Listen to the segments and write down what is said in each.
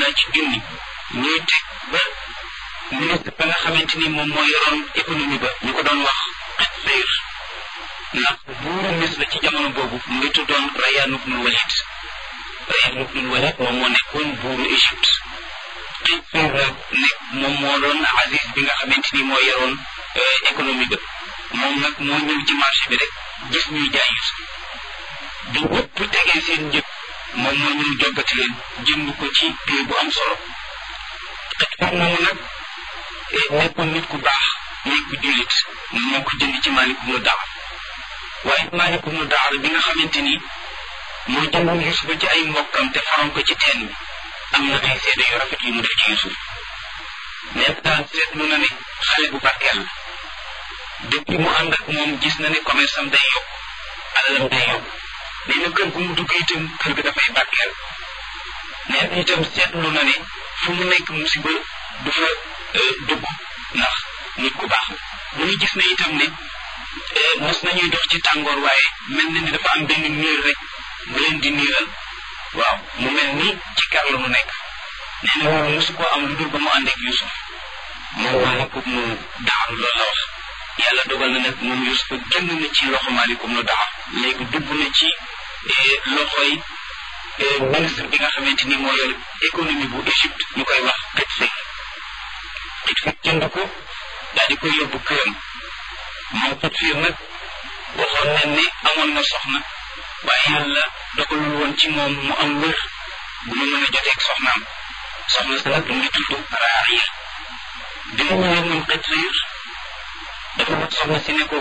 naa ci junni ñuy teg ba ministre ba nga xamante ni moom moo yoroon économie ba ñu ko doon wax xet sayr ndax buuru Misra ci jamono boobu mu ngi tuddoon Rayyan ibnul Walid Rayyan ibnul Walid moom moo nekkoon buuru Égypte xet sayr nag nekk moom moo doon Aziz bi nga xamante ni moo yoroon économie ba moom nag moo ñëw ci marché bi rek gis ñuy jaay Yusuf bi ñëpp tegee seen njëg moom moo ñëw joggati leen jënd ko ci prix bu am solo xet sayr moomu nag nekkoon nit ku baax nekk jullit moo ko jënd ci Maalik ibnu Daar waaye Maalik ibnu Daar bi nga xamante ni moo jëndoon Yusufa ci ay mbokkam te faroon ko ci teen bi am na ay seede yu rafet yu mu def ci Yusuf mais daal seetlu na ne xale bu barkeel la depuis mu ànd ak moom gis na ne commerce am day yokk alalam day yokk nee na kër gu mu dugg itam kër ga dafay barkeel nee na itam seetlu na ne fu mu nekk musiba du fa dugg ndax nit ku baax la mu ngi gis na itam ne mos nañuy dox ci tàngoor waaye mel na ni dafa am benn niir rek bu leen di niiral waaw mu mel ni ci kar la mu nekk nee na loolu mosu koo am lu dul ba mu ànd ak Yusuf moom maalikum nu daaru loolu la wax yàlla dogal na nag moom Yusuf génn na ci loxo maalikum nu daar léegi dugg na ci loxoy ministre bi nga xamante ni moo yor économie bu Égypte ñu koy wax xëj sëy xëj fi jënd ko daal di koy yóbbu këram moom xëj fiir nag waxoon nañ ne amoon na soxna waaye yàlla dogalul woon ci moom mu am wér bu mu mën a joteeg soxnaam soxna sa nag mu ngi tudd Raariya bi mu ñëwee moom xëj fiir dafa wax soxna si ne ko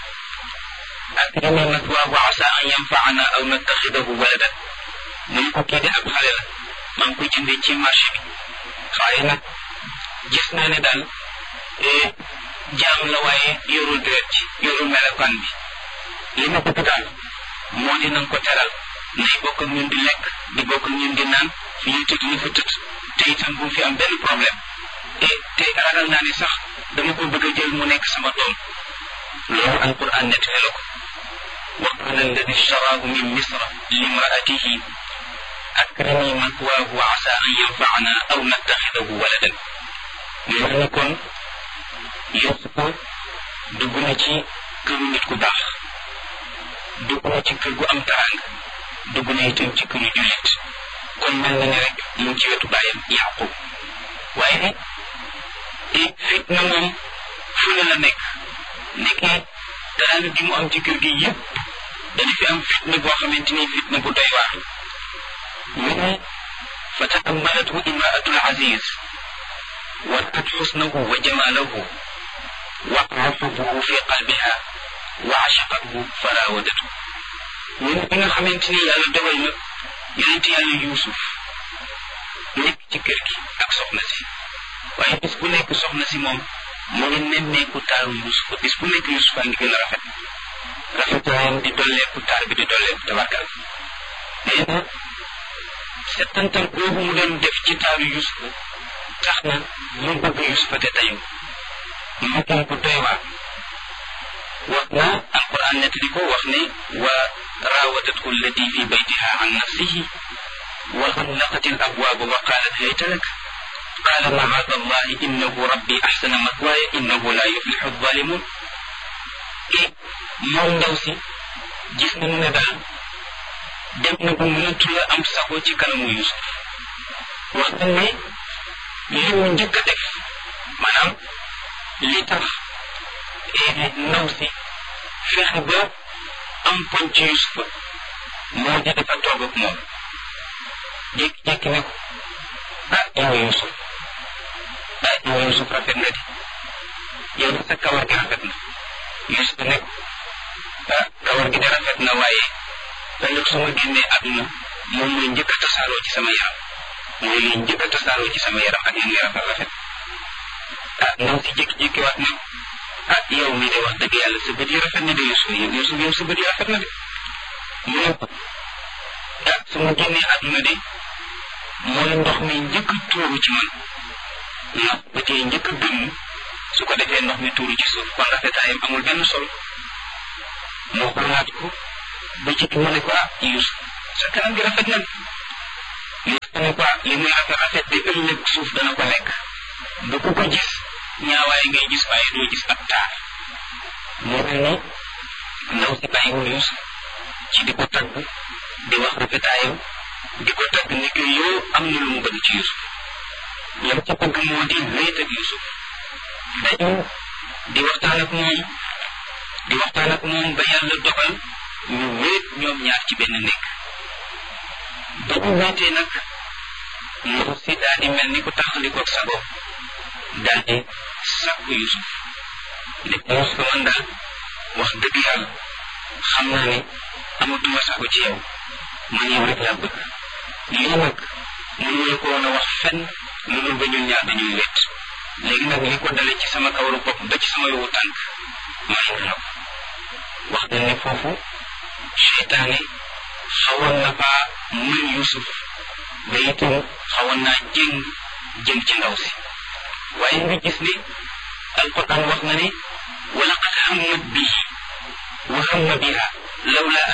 akrimi mathwaahu asa an yanfaana aw nattaxidahu waladan mu ne ko kii de ab xale la maa ngi koy jëndee ci marché bi waaye nag gis naa ne daal jaam la waaye yorul deret ci yorul melokaan bi li ma bëgg daal moo di nanga ko teral nay bokk ak ñun di lekk di bokk ak ñun di naan fi ñu tëdd ñu fa tëdd te itam bu fi am benn problème et te ragal naa ne sax dama ko bëgg a jël mu nekk sama doom loolu alquran nettali la ko wa qala alladi ishtaraahu min misra limraatihi akrimi mathwaahu wa asa an yanfaana aw nattaxidahu waladan mel ni kon Yusufa dugg na ci këru nit ku baax dugg na ci kër gu am taraanga dugg na itam ci këru jullit kon mel na ne rek mu ngi ci wetu bàyyam Yaqub waaye fitna moom fu ne la nekk nekkee taraanga gi mu am ci kër gi yëpp dana fi am fitna boo xamante ni fitna bu doy waar mu ne fa taammalathu imraatul aziz ورأت حسنه وجماله وقع حبه في قلبها وعشقته فراودته من بيغا خامتيني يالا دوgal na yonent yàlla yuusuf nekk ci kër gi ak soxna si waaye bis bu nekk soxna si moom mu ngi nemmeeku taaru yuusuf bis bu nekk yuusuf a ngi gën a rafet rafetaayam di dolleeku taar bi di dolleeku tabarkal nee na settantal boobu mu doon def ci taaru yuusuf tax na mu bëgg yusufa te tayu mu gën ko doy waar wax na alquran nettali ko wax ne wa raawadathu allati fi baytiha an nafsihi wa xallaqat al abwaaba wa qaalat hayta lak qaala macaada allahi innahu rabbi axsana mathwaaya innahu la yuflixu alzalimun e moom ndaw si gis nañu ne daal dem na ba mënatu la am sago ci kanamu yusuf wax nañ ne li mu njëkk a def maanaam li tax ndaw si fexe ba am poñ ci Yusufa moo di dafa toog ak moom jékki-jékki ne ko ah yow Yusuf ah yow Yusuf rafet na di yow de sa kawar gi rafet na Yusuf ne ko ah kawar gi de rafet na waaye ëllëg su ma génnee àdduna moom mooy njëkk a tasaaroo ci sama yaram mooy liy njëkk a tasaaroo ci sama yaram ak yéen rafet rafet ah ndaw si jékki-jékki waat ne ah yow mii de wax dëgg yàlla sa bët yi rafet na de Yusuf yow Yusuf yow sa bët yi rafet na de mu ne ko ah su ma génnee àdduna de mooy ndox mi njëkk a tuuru ci man ndax bët yi njëkk a gëmm su ko defee ndox mi tuuru ci suuf kon rafetaayam amul benn solo moo xoolaat ko ba ci mu ne ko ah Yusuf sa kanam gi rafet na Yuusuf ne ko li muy rafet rafet de ëllëg suuf dana ko lekk ba ku ko gis ñaawaay ngay gis waaye doo gis ak taar moo mel ni ndaw si bàyyiwul Yuusuf ci di ko tagg di wax rafetaayam di ko tagg ni que yow am na lu mu bëgg ci Yuusuf lam ci bëgg moo di wéet ak Yuusuf dañu di waxtaan ak moom di waxtaan ak moom ba yàlla dogal ñu wéet ñoom ñaar ci benn nekk ba ñu wéetee nag ndaw si daal di mel ni ku taxalikoog sa bopp daal di sàkku Yuusuf ne ko Yuusuf man daal wax dëgg yàlla xam naa ne amatuma sago ci yow man yow rek laa bëgg lii nag mënuñu ko woon a wax fenn lu dul ba ñun ñaar dañuy wéet léegi nag li ko dale ci sama kawaru bopp ba ci sama yowu tànk may nga la ko wax nañ ne foofu seytaane xawoon na faa mën Yuusuf ba itam xawoon naa jëng jëm ci ndaw si waaye nga gis ne alquran wax na ne wa laqad hammat bihi wa hamma biha lawla